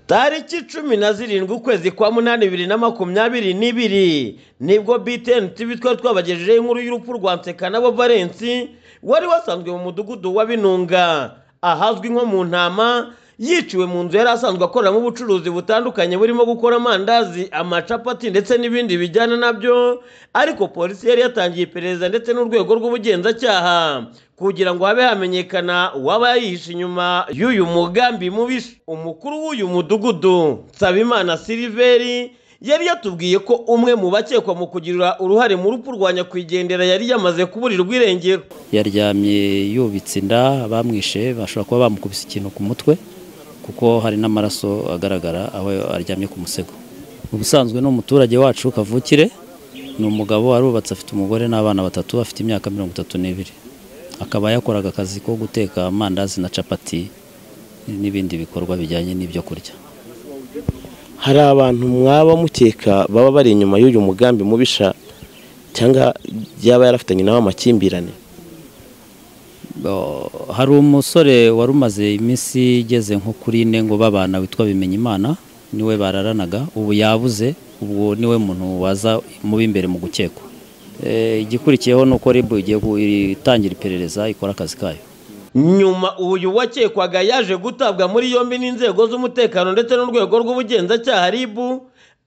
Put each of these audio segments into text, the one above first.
Tariki cumi na zirindwi ukwezi kwa munani bibiri na makumyabiri n'ibiri nibwo BTN TV twari twabagejejeho inkuru y'urupfu rwa Nsekanabo Valens wari wasanzwe mu mudugudu wa Binunga ahazwi nko mu ntama yiciwe mu nzu yari asanzwe akoreramo ubucuruzi butandukanye burimo gukora amandazi amacapati ndetse n'ibindi bijyana nabyo ariko polisi yari yatangiye iperereza ndetse n'urwego rw'ubugenzacyaha kugira ngo habe hamenyekana uwaba yihishe inyuma y'uyu mugambi mubisha umukuru w'uyu mudugudu Nsabimana Siliveri yari yatubwiye ko umwe mu bakekwa mu kugira uruhare mu rupfu rwa nyakwigendera yari yamaze kuburirwa irengero yaryamye yubitse inda bamwishe bashobora kuba bamukubise ikintu ku mutwe kuko hari n'amaraso agaragara aho aryamye ku musego ubusanzwe ni umuturage wacu kavukire ni umugabo arubatse afite umugore n'abana batatu afite imyaka mirongo itatu n'ibiri akaba yakoraga akazi ko guteka amandazi na capati n'ibindi bikorwa bijyanye n'ibyo kurya hari abantu mwaba mukeka baba bari inyuma y'uyu mugambi mubisha cyangwa yaba yarafitanye nawe amakimbirane Bo- hari umusore wari umaze iminsi igeze nko kuri ine ngo babana witwa Bimenyimana niwe bararanaga ubu yabuze ubwo niwe muntu waza mu b'imbere mu gukekwa Eh, igikurikiyeho ni uko ribu igiye gu- itangira iperereza ikora akazi kayo nyuma uyu wakekwaga yaje gutabwa muri yombi n'inzego z'umutekano ndetse n'urwego rw'ubugenzacyaha RIB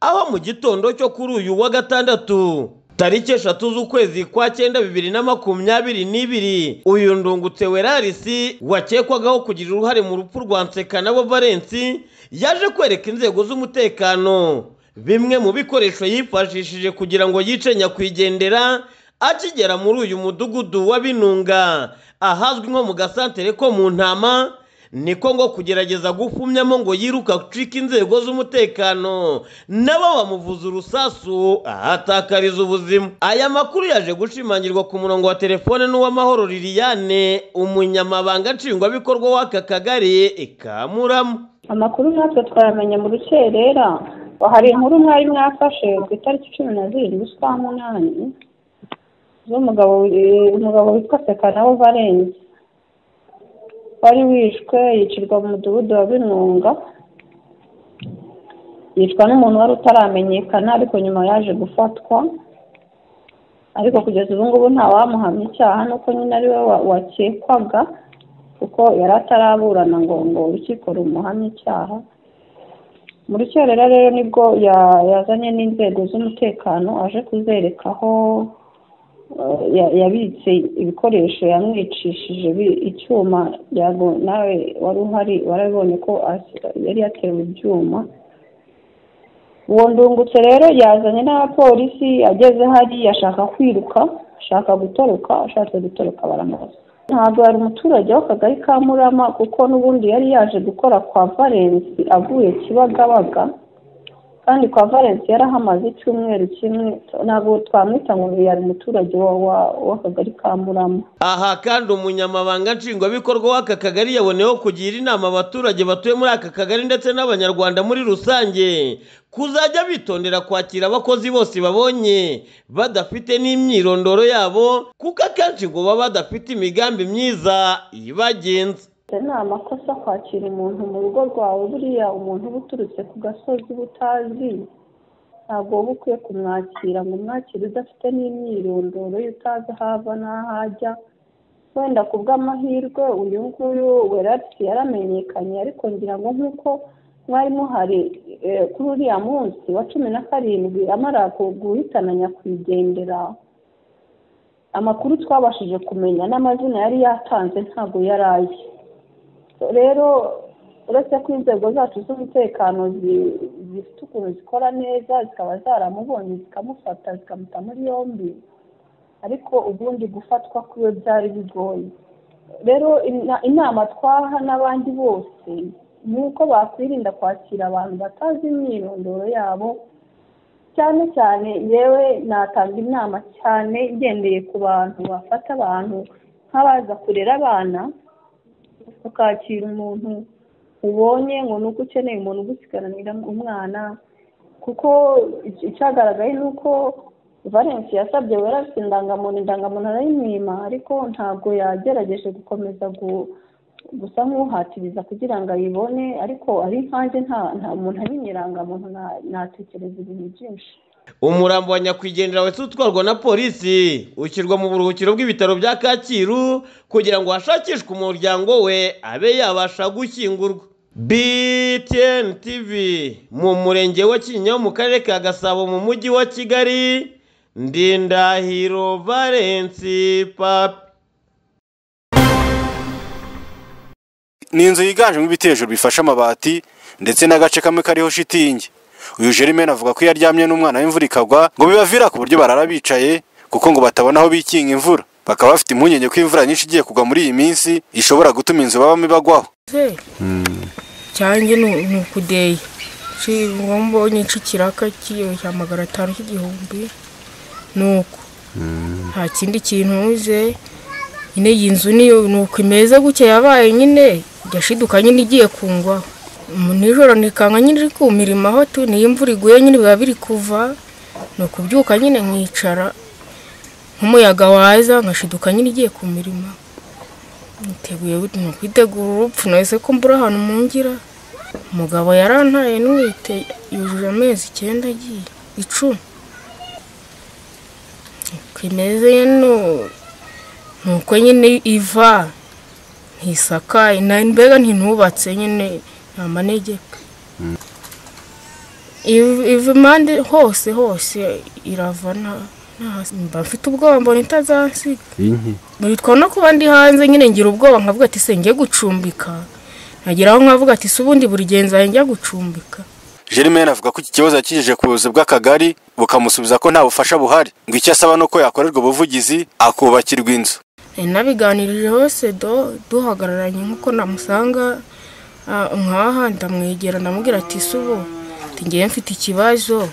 aho mu gitondo cyo kuri uyu wa gatandatu tariki eshatu z'ukwezi kwa cyenda bibiri na makumyabiri n'ibiri uyu ndungutse werarisi wakekwagaho kugira uruhare mu rupfu rwa Nsekanabo Valens yaje kwereka inzego z'umutekano bimwe mu bikoresho yifashishije kugira ngo yice nyakwigendera akigera muri uyu mudugudu wa binunga ahazwi nko mu gasantere ko mu ntama niko ngo kugerageza gufumyamo ngo yiruka gucika inzego z'umutekano nabo bamuvuza urusasu ahatakariza ubuzima aya makuru yaje gushimangirwa ku murongo wa telefone n'uw'amahoro liliane umunyamabanga nshingwabikorwa w'aka kagari ka murama amakuru nkatwe twayamenye mu rukerera hari inkuru mwari mwafashe ku itariki cumi na zirindwi z'ukwa munani z'umugabo wi- umugabo witwa sekanawo valensi wari wishwe yicirwa mu mudugudu wa binunga yicwa n'umuntu wari utaramenyekana ariko nyuma yaje gufatwa ariko kugeza ubu ngubu ntawamuhamya icyaha nuko nyine ari we wa- wakekwaga kuko yari ataraburana ngo ngo urukiko rumuhamye icyaha muri cyerera rero nibwo ya- yazanye n'inzego z'umutekano aje kuzereka aho eh, ya- yabitse ibikoresho yamwicishije bi- icyuma yago nawe wari uhari warabibonye ko as- yari yatewe ibyuma uwo ndungutse rero yazanye n'abapolisi ageze hariya ashaka kwiruka ashaka gutoroka ashatse gutoroka baramurasa ntabwo yari umuturage w'akagari ka murama kuko n'ubundi yari yaje gukora kwa valensi avuye kibagabaga kandi kwa valensi yarahamaze icyumweru kimwe ntabwo twamwita ngo yari umuturage wa- wa- w'akagari ka murama aha kandi umunyamabanga nshingwabikorwa w'aka kagari yaboneyeho kugira inama abaturage batuye muri aka kagari ndetse n'abanyarwanda muri rusange kuzajya bitondera kwakira abakozi bose babonye badafite n'imyirondoro yabo kuko akenshi ngo baba badafite imigambi myiza ibagenza ni amakosa kwakira umuntu mu rugo rwawe buriya umuntu uba uturutse ku gasozi uba utazi ntabwo wowe ukwiye kumwakira ngo umwakire udafite n'imyirondoro ye utazi aho ava n'aho ajya wenda ku bw'amahirwe uyu nguyu werarisi yaramenyekanye ariko ngira ngo nk'uko mwari muhari eh, kuri uriya munsi wa cumi na karindwi amara ku- guhitana nyakwigendera amakuru twabashije kumenya n'amazina yari yatanze ntabwo yari aye rero uretse ko inzego zacu z'umutekano zi- zifite ukuntu zikora neza zikaba zaramubonye zikamufata zikamuta muri yombi ariko ubundi gufatwa kwiwe byari bigoye rero ina- inama twaha n'abandi bose ni uko bakwirinda kwakira abantu batazi imyirondoro yabo cyane cyane yewe natanga inama cyane ngendeye ku bantu bafata abantu nk'abaza kurera abana ukakira umuntu ubonye ngo ni uko ukeneye umuntu ugusigaranira umwana kuko ic- icyagaragaye ni uko valensi yasabye wera afite indangamuntu indangamuntu arayimwima ariko ntabwo yagerageje gukomeza gu- gusa nk'uhatiriza kugira ngo ayibone ariko ari nkanjye nta nta muntu amenye irangamuntu na- natekereza ibintu byinshi umurambo wa nyakwigendera wese utwarwa na polisi ushyirwa mu buruhukiro bw'ibitaro bya kacyiru kugira ngo hashakishwe umuryango we abe yabasha gushyingurwa btn tv mu murenge wa kinyinya mu karere ka gasabo mu mujyi wa kigali ndindahiro valensi papi ni inzu yiganjemo ibiti hejuru bifashe amabati ndetse n'agace kamwe kariho shitingi uyu Jermaine avuga ko iyo aryamye n'umwana w'imvura ikagwa ngo bibavira ku buryo barara bicaye kuko ngo batabona aho bikinga imvura bakaba bafite impungenge ko imvura nyinshi igiye kugwa muri iyi minsi ishobora gutuma inzu babamo ibagwaho se cyanjye ni ni ukudeye Ci- uwo mbonye ikiraka kiyoshya magana atanu cy'igihumbi ni uko nta kindi kintu ntuze nyine iyi nzu niyo ni uko imeze gutya yabaye nyine yashiduka nyine igiye kungwaho Mu nijoro nikanga nyine iri kumirima aho tu niyo imvura iguye nyine biba biri kuva ni ukubyuka nyine nkicara nk'umuyaga waza nkashiduka nyine igiye ku mirimo niteguye gute ni ukwitegura urupfu nahise ko mbura ahantu mungira umugabo yarantaye n'uwite yujuje amezi icyenda agiye icumi uko imeze ni ni uko nyine iva ntisakaye na- mbega ntinubatse nyine ni amanegeka Iv- iva impande hose hose irava nta- nta hasi. mba mfite ubwoba mbona itazansiga bitwa no kuba ndi hanze nyine ngira ubwoba nkavuga ati se njye gucumbika nageraho nkavuga ati se ubundi buri genza njya gucumbika Jermaine avuga ko iki kibazo yakigejeje ku buyobozi bw'akagari bukamusubiza ko nta bufasha buhari ngo icyo asaba ni uko yakorerwa ubuvugizi akubakirwa inzu Nari nabiganirije hose do duhagararanye nk'uko namusanga ah, nkaha ndamwegera ndamubwira ati se ubu ati ngewe mfite ikibazo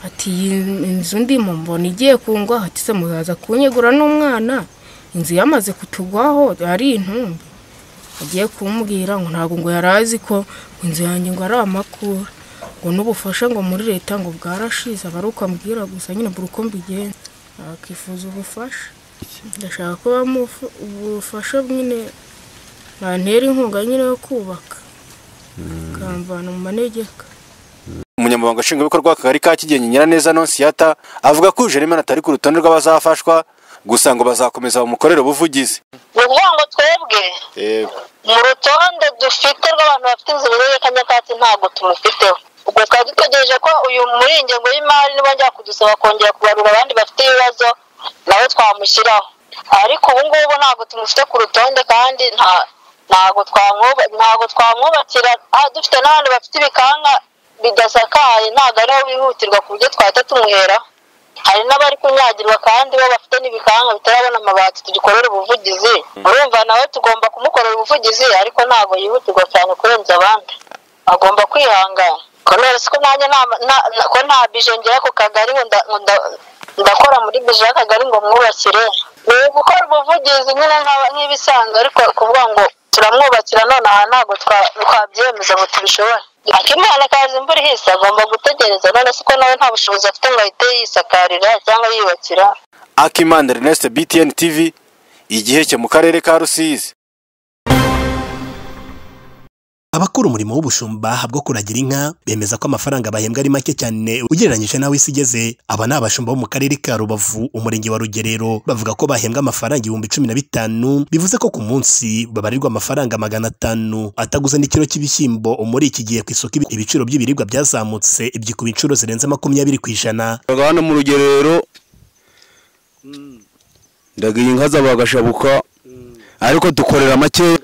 ati iyi inzu ndimo mbona igiye kungwa ati se muzaza kunyegura n'umwana inzu yamaze kutugwaho ari intumbi agiye kumubwira ngo ntabwo ngo yari azi ko inzu yanjye ngo ari amakuru ngo n'ubufasha ngo muri leta ngo bwarashize aba ari uko ambwira gusa nyine buri uko mbigenza akifuza ubufasha ndashaka ko bamuha ubufasha nyine bantera inkunga nyine yo kubaka bakamvana mu manegeka umunyamabanga nshingwabikorwa w'akagari ka kigenye nyiraneza nonsiyata avuga ko Jermaine atari ku rutonde rw'abazafashwa gusa ngo bazakomeza bamukorere ubuvugizi ukuvuga ngo twebwe mu rutonde dufite rw'abantu bafite inzu iherereye kanyakatsi ntabwo tumufiteho ubwo twari dutegereje ko uyu muri iyi ngengo y'imari nibongera kudusaba kongera kubarura abandi bafite ibibazo nawe twamushyiraho ariko ubu ngubu ntabwo tumufite ku rutonde kandi nta ntabwo twamwuba- ntabwo twamwubakira ah, dufite n'abandi bafite ibikanka bidasakaye ntabwo ariho bihutirwa ku buryo twahita tumuheraho hari n'abari kunyagirwa kandi bo bafite n'ibikanga bitarabona amabati tugikorera ubuvugizi urumva nawe tugomba kumukorera ubuvugizi ariko ntabwo yihutirwa cyane kurenza abandi agomba kwihangana ko nonese ko nanjye nta- na- na- ko nta bije ngera ku kagari ngo nda- ngo nda- ndakora muri bije y'akagari ngo mwubakire ni gukora ubuvugizi nyine nk'aba- nk'ibisanzwe ariko kuvuga ngo turamwubakira none aha ntabwo twa- twabyemeza ngo tubishobore akimana kazi imvura ihise agomba gutegereza none se ko nawe nta bushobozi afite ngo ahite yisakarira cyangwa yiyubakira Akimanda Ernest BTN TV igiheke mu karere ka Rusizi abakora umurimo w'ubushumba bwo kuragira inka bemeza ko amafaranga bahembwa ari make cyane ugereranyije n'aho isi igeze aba ni abashumba bo mu karere ka rubavu umurenge wa rugerero bavuga ko bahembwa amafaranga ibihumbi cumi na bitanu bivuze ko ku munsi babarirwa amafaranga magana atanu ataguze n'ikiro cy'ibishyimbo muri iki gihe ku isoko ibi- ibiciro by'ibiribwa byazamutse ibyikuba inshuro zirenze makumyabiri ku ijana Ndaga hano mu rugerero ndagiye inka zabagashabuka ariko dukorera make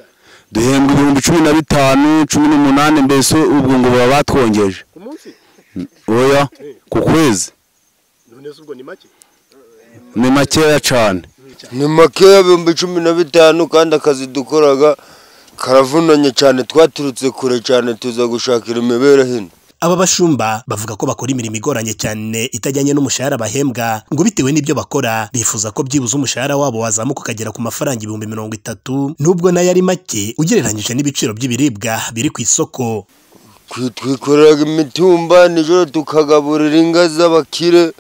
duhembwa ibihumbi cumi na bitanu cumi n'umunani mbese ubwo ngo baba batwongeje oya ku kwezi ni makeya cyane ni makeya ibihumbi cumi na bitanu kandi akazi dukoraga karavunanye cyane twaturutse kure cyane tuza gushakira imibereho ino aba bashumba bavuga ko bakora imirimo igoranye cyane itajyanye n'umushahara bahembwa ngo bitewe n'ibyo bakora bifuza ko byibuze umushahara wabo wazamuka ukagera ku mafaranga ibihumbi mirongo itatu nubwo nayo ari make ugereranyije n'ibiciro by'ibiribwa biri ku isoko Twi- twikoreraga imitumba nijoro tukagaburira inga z'abakire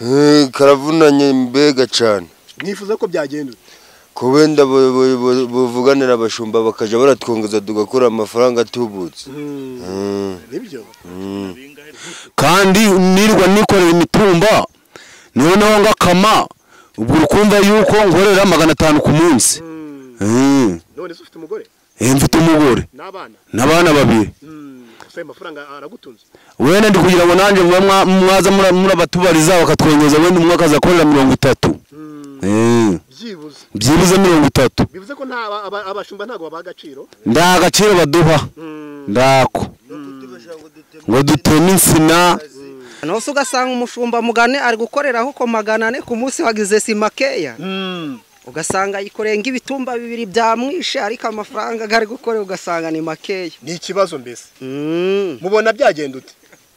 Eh, karavunanye mbega cyane mwifuza ko byagenda ko wenda bu- bu- bu- buvuganira abashumba bakajya baratwongeza tugakora amafaranga atubutse Mm. Mm. kandi nirwa nikorera imitumba noneho ngakama ubwo ukumva yuko ngorera magana atanu ku munsi Eh, none se ufite umugore eh, mfite umugore n'abana n'abana babiri gusa ayo mafaranga aragutunze wenda ndi kugira ngo nanjye mube mwa- mwaza mura- murabatubariza bakatwongeza wenda umwe akaza akorera mirongo itatu Eh, byibuze byibuze mirongo itatu bivuze ko nta aba- aba- abashumba ntabwo babaha agaciro nta agaciro baduha ndako ngo duteme insina nose ugasanga umushumba mugane ari gukoreraho ko magana ane ku munsi wagize sima keya ugasanga yikoreye nk'ibitumba bibiri byamwishe ariko amafaranga ari gukorera ugasanga ni makeya ni ikibazo mbese mubona byagenda ute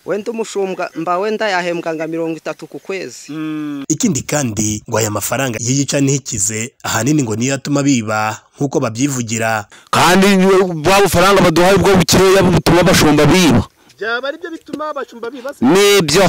wenda umushumbwa mba wenda yahembwa nka mirongo itatu ku kwezi ikindi kandi ngo aya mafaranga iyo yica ntikize ahanini ngo niyo atuma biba nk'uko babyivugira kandi bwa bufaranga baduhaye ubwo bukeya butuma abashumba biba byaba ari byo bituma abashumba bibaza nibyo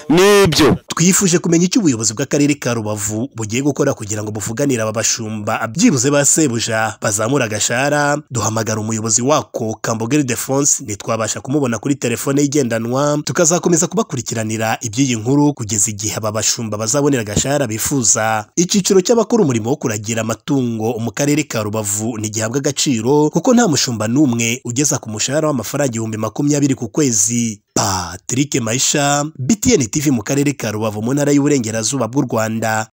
nibyo twifuje kumenya icyo ubuyobozi bw'akarere ka rubavu bugiye gukora kugira ngo buvuganire aba bashumba byibuze ba sebuja bazamura agashara duhamagara umuyobozi wako kambogeri defonse ntitwabasha kumubona kuri telefone ye igendanwa tukazakomeza kubakurikiranira iby'iyi nkuru kugeza igihe aba bashumba bazabonera agashara bifuza icyiciro cy'abakora umurimo wo kuragira amatungo mu karere ka rubavu ntigihabwa agaciro kuko nta mushumba n'umwe ugeza ku mushahara w'amafaranga ibihumbi makumyabiri ku kwezi Patrick Maisha, BTN TV mu karere ka Rubavu mu ntara y'Uburengerazuba bw'u Rwanda.